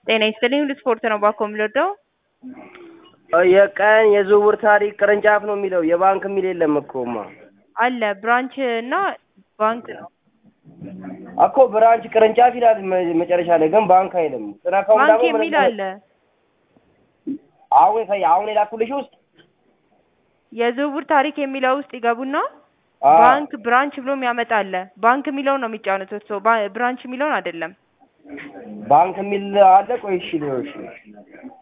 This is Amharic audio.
ጤና ይስጥልኝ ሁሉ ስፖርት ነው ባኮ የምልወደው የቀን የዝውውር ታሪክ ቅርንጫፍ ነው የሚለው የባንክ የሚል የለም እኮማ አለ ብራንች እና ባንክ ነው እኮ ብራንች ቅርንጫፍ ይላል መ- መጨረሻ ላይ ግን ባንክ አይልም። ስነካውም ባንክ ደግሞ የሚል ምንም- አለ አሁን ከ- አሁን የላኩልሽ ውስጥ የዝውውር ታሪክ የሚለው ውስጥ ይገቡና አ- ባንክ ብራንች ብሎ የሚያመጣ አለ ባንክ የሚለውን ነው የሚጫኑት እርስዎ ባ- ብራንች የሚለውን አይደለም ባንክ የሚል አለ። ቆይ እሺ ሊሆን እሺ